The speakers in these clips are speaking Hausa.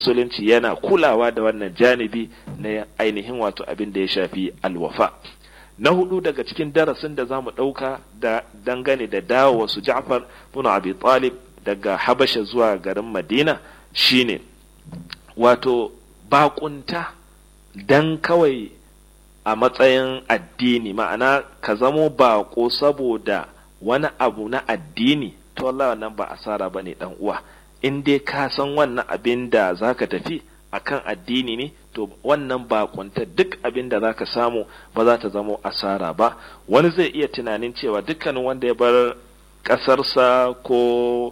musulunci yana kulawa da wannan janibi na ainihin wato abin da ya shafi alwafa na hudu daga cikin darasin da za mu ɗauka da dangane da dawo su ja'far bin abi talib daga habasha zuwa garin madina shine wato bakunta dan kawai a matsayin addini ma'ana ka zamo bako saboda wani abu na addini to wallahi wannan ba asara bane dan uwa in dai ka san wannan abin da zaka tafi akan addini ne to wannan bakunta duk abin da zaka samu ba za ta zamo asara ba wani zai iya tunanin cewa dukkanin wanda ya bar ƙasarsa ko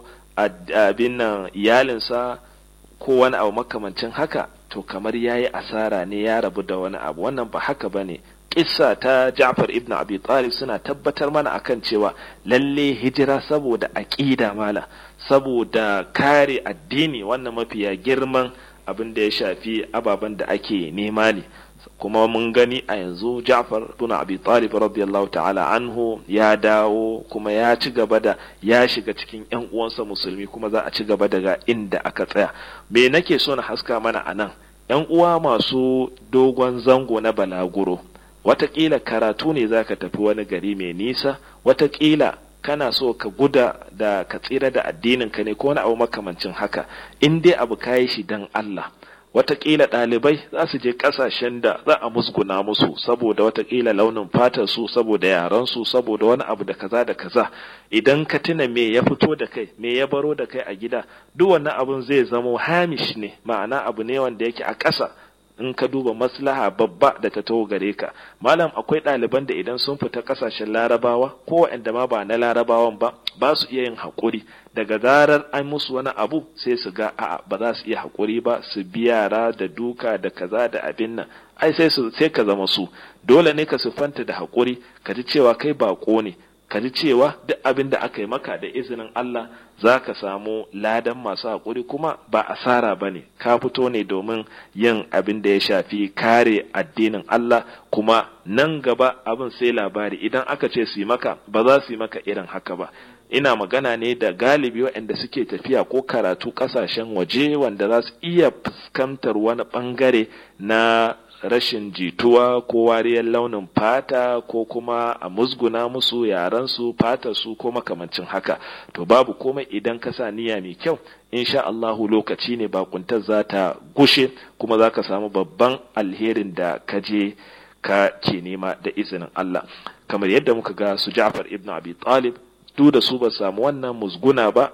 abin nan iyalinsa ko wani abu makamancin haka to kamar ya yi asara ne ya rabu da wani abu wannan ba haka ba ne kissa ta Ja'far ibn Abi Talib suna tabbatar mana akan cewa lalle hijira saboda aqida mala saboda kare addini wannan mafiya girman abin da ya shafi ababen da ake nema ne kuma mun gani a yanzu Ja'far ibn Abi Talib radiyallahu ta'ala anhu ya dawo kuma ya ci gaba da ya shiga cikin ƴan uwansa musulmi kuma za a ci gaba daga inda aka tsaya me nake so na haska mana anan ƴan uwa masu dogon zango na balaguro watakila karatu ne zaka tafi wani gari mai nisa watakila kana so ka guda da ka tsira da addinin ka ne ko wani abu makamancin haka in dai abu kayi shi dan Allah watakila ɗalibai za su je ƙasashen da za a musguna musu saboda watakila launin fatar su saboda yaran su saboda wani abu da kaza da kaza idan ka tuna me ya fito da kai me ya baro da kai a gida duk wannan abun zai zamo hamish ne ma'ana abu ne wanda yake a ƙasa in ka duba maslaha babba da ta taho gare ka malam akwai ɗaliban da idan sun fita ƙasashen larabawa ko waɗanda ma ba na larabawan ba ba su iya yin haƙuri daga zarar an musu wani abu sai su ga a'a ba za su iya haƙuri ba su bi yara da duka da kaza da abin nan ai sai su sai ka zama su dole ne ka siffanta da haƙuri ka ji cewa kai baƙo ne ka ji cewa duk abin da aka yi maka da izinin Allah za ka samu ladan masu haƙuri kuma ba asara ba ne ka fito ne domin yin abin da ya shafi kare addinin Allah kuma nan gaba abin sai labari idan aka ce su yi maka ba za su yi maka irin haka ba ina magana ne da galibi waɗanda suke tafiya ko karatu ƙasashen waje wanda za su iya fuskantar wani ɓangare na rashin jituwa ko wariyar launin fata ko kuma a musguna musu yaransu su ko makamancin haka to babu komai idan ka sa niyya mai kyau insha Allahu lokaci ne bakuntar za ta gushe kuma za ka samu babban alherin da ka je ka ke nema da izinin Allah kamar yadda muka ga su Ja'far ibn Abi Talib duk da su ba samu wannan musguna ba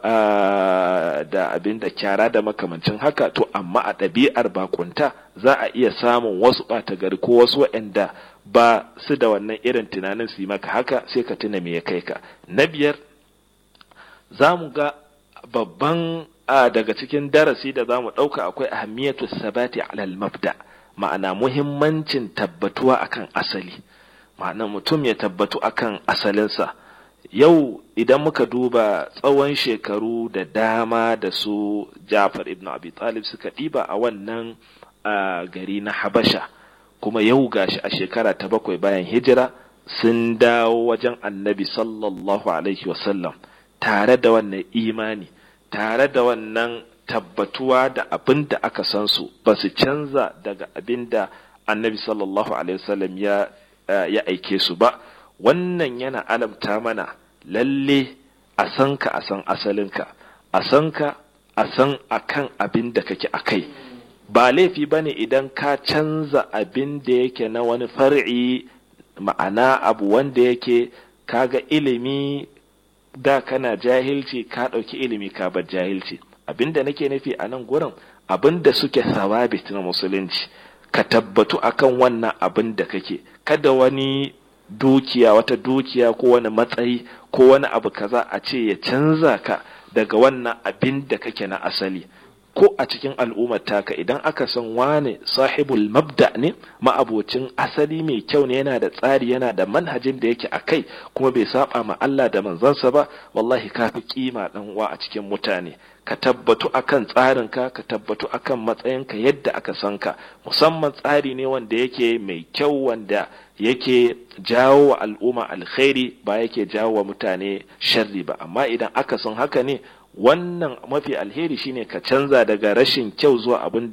da abin da kyara da makamancin haka to amma a ɗabi'ar bakunta za a iya samun wasu ɓata gari ko wasu waɗanda ba su da wannan irin tunanin su yi maka haka sai ka tuna me ya kai ka na biyar za mu ga babban daga cikin darasi da za mu ɗauka akwai ahammiyatu sabati alal mabda ma'ana muhimmancin tabbatuwa akan asali ma'ana mutum ya tabbatu akan asalinsa yau idan muka duba tsawon shekaru da dama da su Jafar ibn Abi Talib suka ɗiba a wannan gari na Habasha kuma yau gashi a shekara ta bakwai bayan hijira sun dawo wajen annabi sallallahu alaihi wasallam tare da wannan imani tare da wannan tabbatuwa da abin da aka san su ba su canza daga abin da annabi sallallahu alaihi wasallam ya ya aike su ba wannan yana alamta mana lalle a san ka a san asalinka a san ka a san akan abin da kake a kai ba laifi ba ne idan ka canza abin da yake na wani far'i ma'ana abu wanda yake kaga ilimi da kana jahilci ka ɗauki ilimi ka bar jahilci abin da nake nufi a nan gurin abin da suke sababit na musulunci ka tabbatu akan wannan abin da kake kada wani dukiya wata dukiya ko wani matsayi ko wani abu kaza a ce ya canza ka daga wannan abin da kake na asali ko a cikin al'ummar taka idan aka san wane sahibul mabda ne ma'abocin asali mai kyau ne yana da tsari yana da manhajin da yake a kai kuma bai saba ma Allah da manzansa ba wallahi ka fi kima dan uwa a cikin mutane ka tabbatu akan tsarinka ka tabbatu akan matsayinka yadda aka san ka musamman tsari ne wanda yake mai kyau wanda yake jawo wa al'umma alkhairi ba yake jawo wa mutane sharri ba amma idan aka san haka ne wannan mafi alheri shine ka canza daga rashin kyau zuwa abin